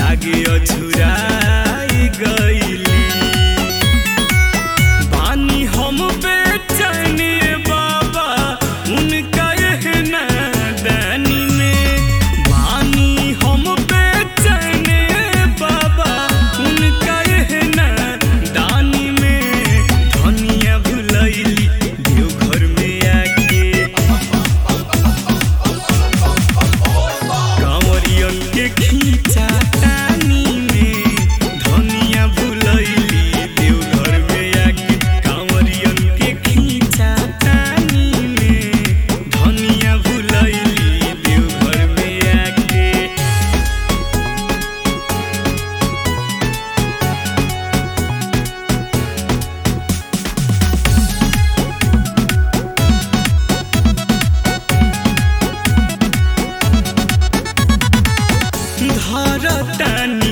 लागे अझुराई गईली बानी हम बेचैन बाबा उनका एहना दानी में बानी हम बेचैन बाबा उनका एहना दानी में धनिया भुलैली देवघर में आके कांवरियन के खींचा तानी में धनिया भुलैली देवघर में आके कांवरियन के खींचा तानी में धनिया भुलैली देवघर में आके धरतानी